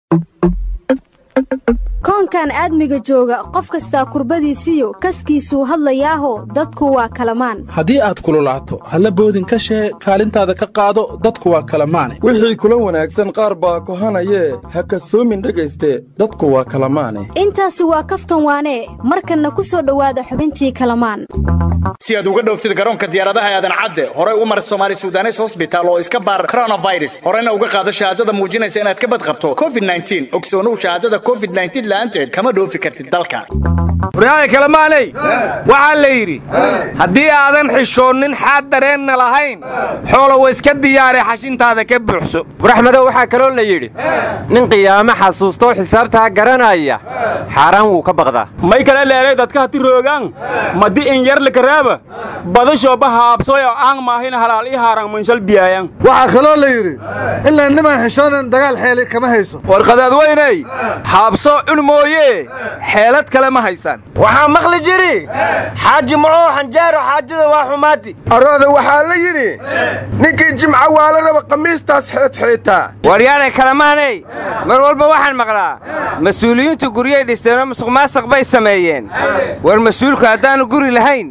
koonkan aadmiga jooga qof kastaa kurbadiisiyo kaskiisuu hadlayaaho dadku waa kalamaan haddii aad kululaato halla boodin ka shee kaalintaada ka qaado dadku waa kalamaane wixii kula wanaagsan qaar baa kohanayee ha kasoomin dhegayste dadku waa kalamaane intaasi waa kaftan waanee markanna ku soo dhowaada xubintii kalamaan si aad uga dhowftid garoonka diyaaradaha aadan cadde horey u mar somaali sudanes hosbitaal oo iska baar koronafirus horeyna uga qaado shahaadada muujinaysa inaad ka badqabto covid ogsoonuhu shahaadada covid la'aanteed kama dhoofi kartid dalka waryaada kalemaaney waxaa la yidhi haddii aadan xishoonnin xaad dareenna lahayn xoola wa iska diyaare xashintaada ka buuxso waraxmadow waxaa kaloo la yidhi nin qiyaamo xasuustoo xisaabtaa garanaya xaaraan wuu ka baqdaa may kale leeray dadka hati roogaan madi in yarli karaaba badashooba haabsooy oo aan maahina halaal ii haaraan manshal biyaayan waxaa kaloo la yidhi ilaa nimaan xishoonan dagaal xeeli kama hayso warqadaadweyney haabso cun mooyee xeelad kale ma haysaan waxaa maqli jiri xaaji mucuu xanjaaro xaajada waa xumaati arooda waxaa la yidhi ninkii jimca waala raba khamiistaas xeedxeetaa waryaanay kalamaaney mar walba waxaan maqlaa mas-uuliyiintu guryay dhisteenoo musuqmaasuq bay sameeyeen war mas-uulku haddaannu guri lahayn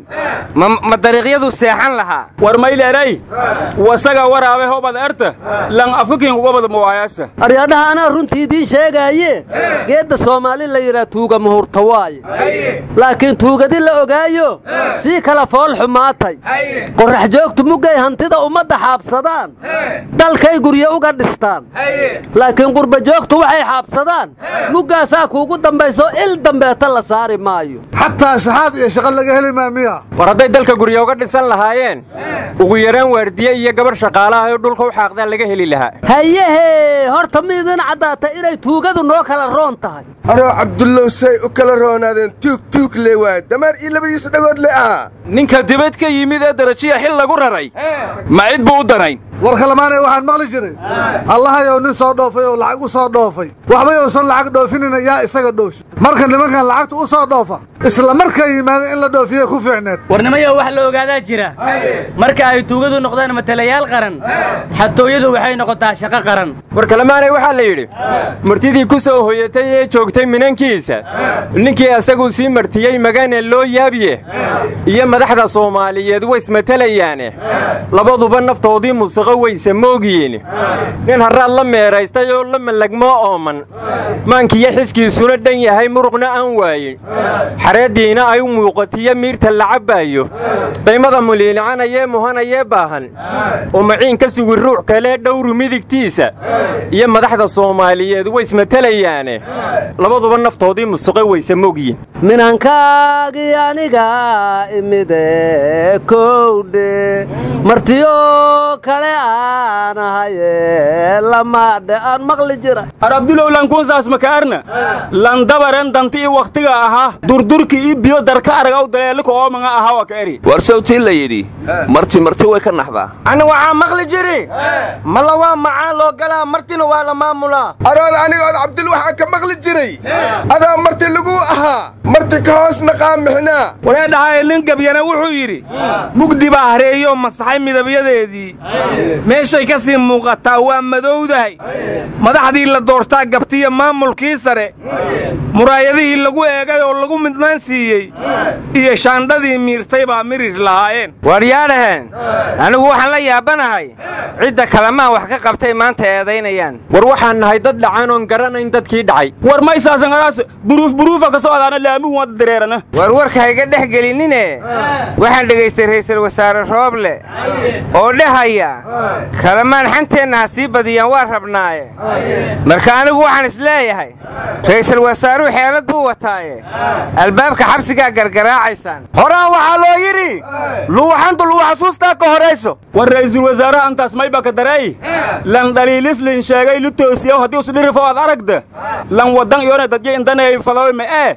ma dariiqyadu seexan lahaa war mayleeray wasaga waraabe hobad erta lan afukinkugobad muwaayasa aryadhaha anaa runtii idiin sheegaaye geedda soomaali la yidhaa tuuga muhurta waaye laakiin tuugadi la ogaayo sii kala fool xumaatay qorrax joogtu muggay hantida ummadda xaabsadaan dalkay guryo uga dhistaan laakiin qurba joogtu waxay xaabsadaan muggaasaa kuugu dambayso il dambeeta la saari maayo xataa shaxaad iyo shaqo laga heli maa miya war hadday dalka guryo uga dhisan lahaayeen ugu yaraan waardiye iyo gabar shaqaalaha oo dhulka u xaaqdaa laga heli lahaa hayehee horta miidin caddaata inay tuugadu noo kala roon tahay anoo cabdullow say u kala roonaadeen tuug tuug le waay damaar iyo labadiisa dhagood le ahaa ninka dibad ka yimid ee darajiya xil lagu raray ma cid buu u danayn war kalamaanay waxaan maqli jiray allahayow nin soo dhoofay oo lacag u soo dhoofay waxbay uusan lacag dhoofinina yaa isaga dhoofsha marka nimankan lacagta u soo dhoofa isla markay yimaadeen in la dhoofiye ku fiicneed warnimayo wax la ogaadaa jira marka ay tuugadu noqdaan matalayaal qaran xatooyadu waxay noqotaa shaqo qaran war kalamaanay waxaa la yidhi martidii ku soo hoyatay ee joogtay minankiisa ninkii asaguu sii martiyey magane loo yaabiye iyo madaxda soomaaliyeed waysmatalayaane labaduba naftoodii musiqo wayse moogiyiin nin harraad la meeraystay oo la malagmoo ooman maankiyo xiskiisuna dhan yahay muruqna aan waayin xareeddiina ay u muuqatiyo miirta la cabbaayo daymada muliilicanayee muhanayee baahan oo maciin ka sugi ruux kalee dhowru midigtiisa iyo madaxda soomaaliyeed waysmatalayaane labaduba naftoodii musiqo wayse moogyiin minankaagii aniga imide kowdhe martiyo kale aan ahaye lamaadhe aan maqli jira ar abdulow lankuunsaas makaarna landabaren danti i wakhtiga ahaa durdurki i biyo darka aragaw daleelika oomanga ahaa waa ka eri war sawtii la yidhi marti marti way ka naxdaa ani waxaa maqli jiri mala waa macaan loo galaa martina waa la maamulaa arooda anigood cabdil waxaa ka maqli jiray adaa marti laguu ahaa marti ka hoos naqaa mixnaa waree dhahaye nin gabyana wuxuu yidhi mugdi baa hareeyoo masaxay midabyadeedii meeshay ka sii muuqataa waa madowdahay madaxdii la doortaa gabtiya maamulkii sare muraayadihii lagu eegay oo lagu midnaan siiyey iyo shaandhadii miirtay baa mirir lahaayeen waaryaadhaheen anigu waxaan la yaabanahay cidda kalamaan wax ka qabtay maanta eedaynayaan war waxaan nahay dad dhacan oon garanayn dadkii dhacay war maysaasanqaraas buruuf buruufa ka soo adaana laamigu wada dareerana war warka hayga dhex gelinine waxaan dhegaystay ra'iisul wasaare rooble oo dhahaya kalamaan xanteenna ha sii badiyaan waa rabnaaye marka anigu waxaan isleeyahay ra'iisul wasaaruhu xeelad buu wataaye albaabka xabsigaa gargaraacaysaan horaan waxaa loo yidhi luuxantu luu xasuustaa ka horayso war ra'iisul wasaaraha antaas mayba ka dareey lan dhaliilis lin sheegay lu toosiyaw haddii usdhirifo ad aragda lan wadan iyona dadya indanayay fadawe me'ee unasa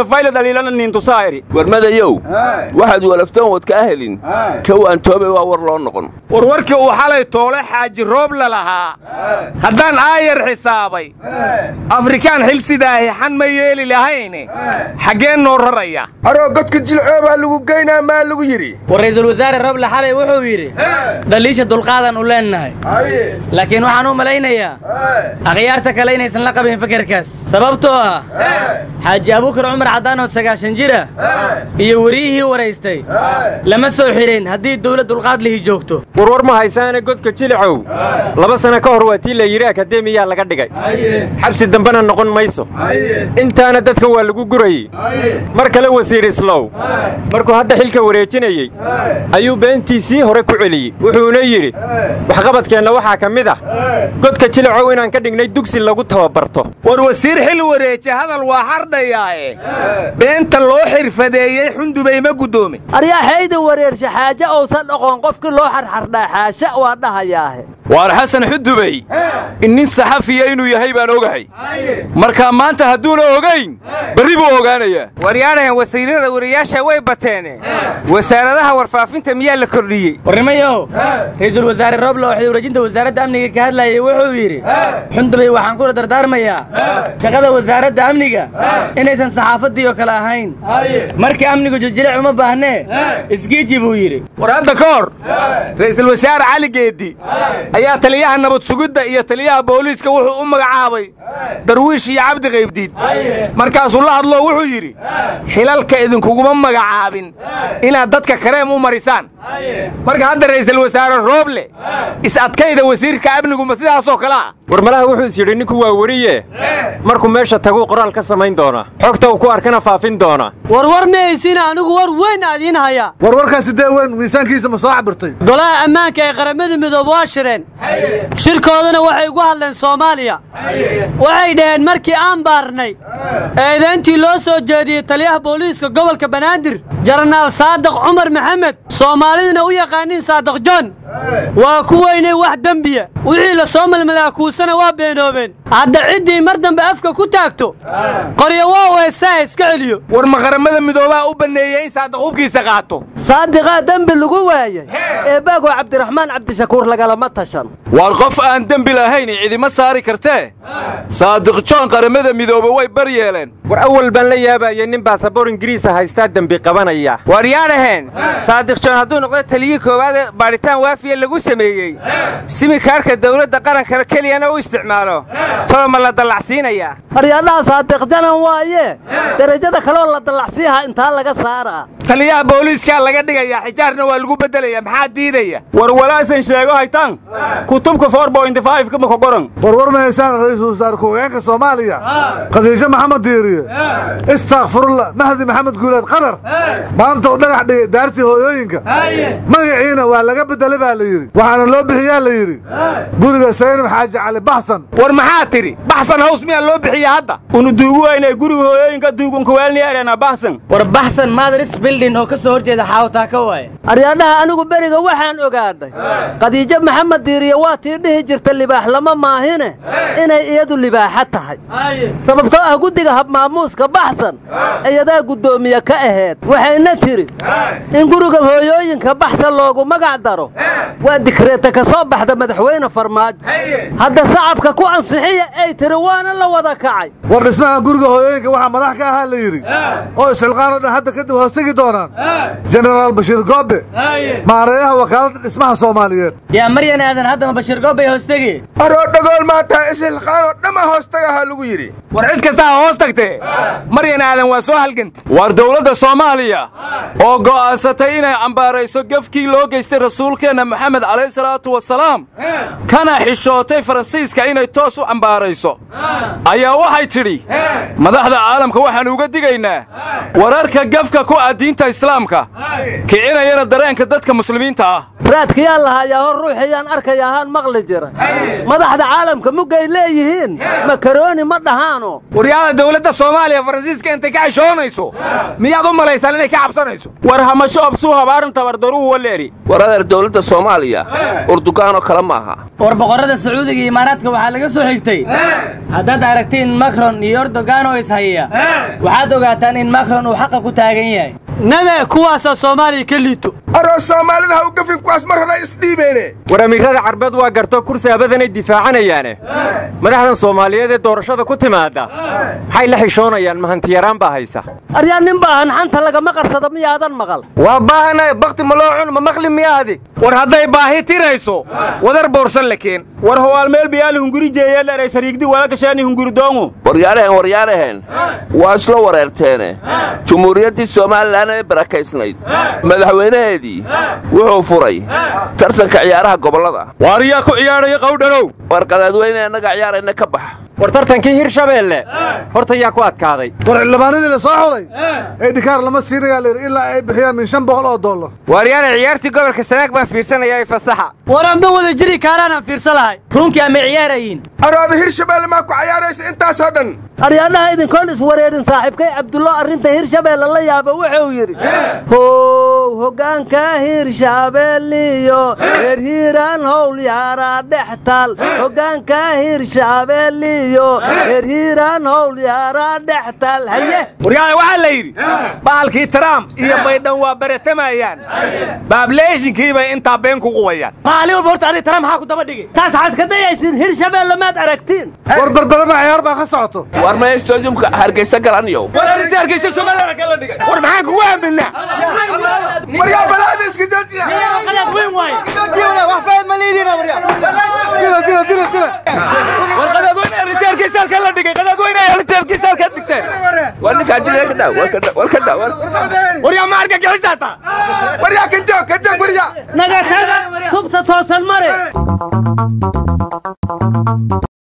fayla dhaliilana niintusaa'iri warmadayow waxaad walaftoon wad kaa helin kowaan toobay waa war loo noqon warwarkii uu xalay toole xaaji roob la lahaa haddaan aayar xisaabay afrikaan xil sidaahi xan ma yeeli lahayne xaggeen noo raraya aroo godka jilcoo baa lagu geynaa maa lagu yidhi war ra'iisul wasaare roble xalay wuxuu yidhi dhaliisha dulqaadan u leennahay laakiin waxaan u malaynayaa akhyaarta kale inaysan la qabin fekerkaas sababtoo ah xaaji abuukar cumar caddaan oo sagaashan jira iyo weriyihii waraystay lama soo xidhayn haddii dawlad dulqaad lihi joogto warwar ma haysaane godka jilicow laba sano ka hor waa tii la yidhi akademiyaa laga dhigay xabsi dambena noqon mayso intaana dadka waa lagu gurayey mar kale wasiir islow markuu hadda xilka wareejinayey ayuu beentii hore ku celiyey wuxuuna yidhi waxqabadkeenna waxaa ka mid ah godka jilicow inaan ka dhignay dugsi lagu tababarto war wasiir xil wareeje hadal waa hardhayaae beenta loo xirfadeeyey xundubay ma guddoomin aryaxayda wareersha xaaje uusan dhoqon qofkii loo xarxardhaa xaasha waa dhahayaahe waar xasan xudubey in nin saxafiya inuu yahay baan ogahay markaa maanta hadduuna ogayn berri buu ogaanayaa waryaanahan wasiirada wariyaasha way bateene wasaaradaha warfaafinta miyaa la kordhiyey warnimayow ra'iisul wasaare roble oo xilwareejinta wasaaradda amniga ka hadlayay wuxuu yidhi xundubay waxaan kula dardaarmayaa shaqada wasaaradda amniga inaysan saxaafaddii oo kale ahayn marka amnigu jiljilic uma baahnee isgiiji buu yidhi war hadda ka hor ra'iisul wasaare cali geeddi ayaa taliyaha nabad sugidda iyo taliyaha booliiska wuxuu u magacaabay darwiish iyo cabdi qaybdiid markaasuu la hadloo wuxuu yidhi xilalka idinkuguma magacaabin inaad dadka kareem u marisaan marka hadda ra'iisul wasaare rooble is-adkayda wasiirka amniguma sidaasoo kale ah war malaha wuxuu is yidhi ninku waa weriye markuu meesha taguu qoraal ka samayn doonaa xogta uu ku arkana faafin doonaa warwar ma haysina anigu war weyn aadiin hayaa warwarkaasi dee weyn miisaankiisa ma soo cabirtay golaha ammaanka ee qaramada midoobe waa shireen shirkooduna waxay ugu hadleen soomaaliya waxay dhaheen markii aan baarnay eedayntii loo soo jeediyey taliyaha booliiska gobolka banaadir jenaraal saadiq cumar maxamed soomaaliduna u yaqaaniin saadiq jon waa ku weynay wax dembiya wixii la soo malmalaa kuusana waa beenoobeen hadda ciddii mar dambe afka ku taagto qoryo waa weesaa iska celiyo war ma qaramada midoobaa u banneeyey in saadiq hubkiisa qaato saadiqaa dembi lagu waayay eebbaagoo cabdiraxmaan cabdishakuur lagalama tashan waar qof aan dembi lahayn cidima saari kartee saadiq joon qaramada midoobe way bar yeeleen war awal baan la yaabayay nin baasaboor ingiriisa haystaa dembi qabanaya waryaadhaheen saadiq joon hadduu noqdo taliyii koowaad ee baadhitaan waafiya lagu sameeyey simikaarka dawladda qaranka keliyana u isticmaalo tolo ma la dallacsiinayaa aryadhaha saadiq janan waaye derajada kaleoo la dallacsiiha intaa laga saaraa taliyaha booliiskaa laga dhigayaa xijaarna waa lagu beddelaya maxaa diidaya war walaasan sheego haytaan kutubka ka qoran warwar ma haysaan ra'iisul wasaare ku-xigeenka soomaaliya khadiijo maxamed diiriye istakfirullah mahdi maxamed guuleed qadar maanta u dhagax dhigay daartii hooyooyinka magaciina waa laga beddelay baa la yidhi waxaana loo bixiyaa la yidhi guriga saynab xaaji cali baxsan war maxaa tidhi baxsan haws miyaa loo bixiya hadda unu duugu waynay guriga hooyooyinka duugunkuweelniyaarena baxsan war baxsan madris bildin oo ka soo horjeeda xaawtaa ka waaye aryadhaha anigu beriga waxaan ogaadhay khadiijo maxamed diiriye waa tii dhihi jirta libaax lama maahine inay iyadu libaaxa tahay sababtoo ah guddiga habmaamuuska baxsan iyadaa guddoomiye ka aheed waxayna tidhi in guriga hooyooyinka baxsan loogu magac daro waa dikreeta ka soo baxda madaxweyne farmaajo hadda sacabka ku ansixiya ay tiri waana la wada kacay war dhismaha guriga hooyooyinka waxaa madax ka ahaa la yidhi oo isxilqaanoo dhan hadda kadib hoostegi doonaan jenaraal bashiir goobe maareeyaha wakaaladda dhismaha soomaaliyeed yaa maryan aadan haddama bashiir goobbay hoostegi aroo dhagool maataa ishilqaanoo dhamma hoostagaha lagu yidhi war cid kasta ha hoos tagtee maryan aadan waa soo halganta waar dawladda soomaaliya oo go'aansatay inay cambaarayso gefkii loo geystay rasuulkeenna maxamed calayhi salaatu wasalaam kana xishootay faransiiska inay toos u cambaarayso ayaa waxay tidhi madaxda caalamka waxaan uga digaynaa wararka gefka ku ah diinta islaamka kicinayana dareenka dadka muslimiinta ah raadkayaa lahayaa hor ruuxiyaan arkayahaan maqli jira madaxda caalamka muggay leeyihiin yihiin makarooni ma dhahaano waryaada dowladda soomaaliya faransiiska intay ka xishoonayso miyaad u malaysaan inay ka cabsanayso war hamasho absuu habaarin tabardaruu waleeri war adeer dowladda soomaaliya urdugaanoo kale ma aha war boqorrada sacuudiga iyo imaaraadka waxaa laga soo xigtay haddaad aragtiin makron iyo erdogan oo ishaya waxaad ogaataan in makron uu xaqa ku taagan yahay nabe kuwaasaa soomaaliya ka liito aroo soomaalida ha u gafin kuwaas mar hore isdhiibeene war amiirada carbeed waa garto kursi abadanay difaacanayaane madaxdan soomaaliyeed ee doorashada ku timaadda maxay la xishoonayaan mahantiyaraan baa haysa aryaa nin baahan xanta lagama qarsado miyaadan maqal waa baahanay bakti ma loo cun ma maqli miyaadi war hadday baahi tirayso wadar boorsan la keen war howaal meel biyaali hunguri jeeyaleeray sariigdi walakashaani hunguri doongu waryaaraheen waryaaraheen waa isla wareerteene jumhuuriyaddii somalilan ee barakaysnayd madaxweynaheedii wuxuu furay tartanka ciyaaraha gobollada waariyaa ku ciyaadhaya qawdhanow war qadaadweyne annaga ciyaarayna ka bax war tartankii hirshabeelle horta yaa ku adkaaday war xildhibaanadii la soo xulay ee dhikaar lama siinayaa layidhi ilaa ay bixiyaan min shan boqol oo dollar waaryaana ciyaartii gobolka sanaag baan fiirsanayaa ee fasaxa war amba wada jiri kaaraanaan fiirsa lahay runkii ama ciyaarayiin arooda hirshabeelle maa ku cayaaraysa intaasoo dhan aryaadhaha idinkoon iswareerin saaxiibkay cabdullo arrinta hirshabeelle la yaaba wuxuu yidhi how hoggaanka hirshabeelliyo reer hiiraan howl yaaraa dhex taal hoggaanka hirshabeelliyo reer hiiraan howl yaaraa dhex taal haye waryaada waxaa la yidhi bahalkii trump iyo baydhan waa baratamayaan baableeshinkii bay intaa been ku qubayaan maalin walba horta adiga trump maxaa ku daba dhigay taas waxaad ka dayaysiin hirshabeelle maad aragtiin war barbarama ciyaar baa ka socoto war maya stadiumka hargeysa galaniyow war arrinta hargeysa somaliland kala dhigay war maxaan kugu aaminaa waryaa balaada iska joojiya wax fayd ma liidiina waryaa dila dila dila dila war qadaadweyne arrinta hargeysa halka la dhigay qadaadweyne arrinta hargeysa halka dhigteen war ninkaa dilaa ka daaw war ka daaw waryaa ma argagixisaa taa waryaa ka joog ka joog waryaa naga taga tubta toosan mare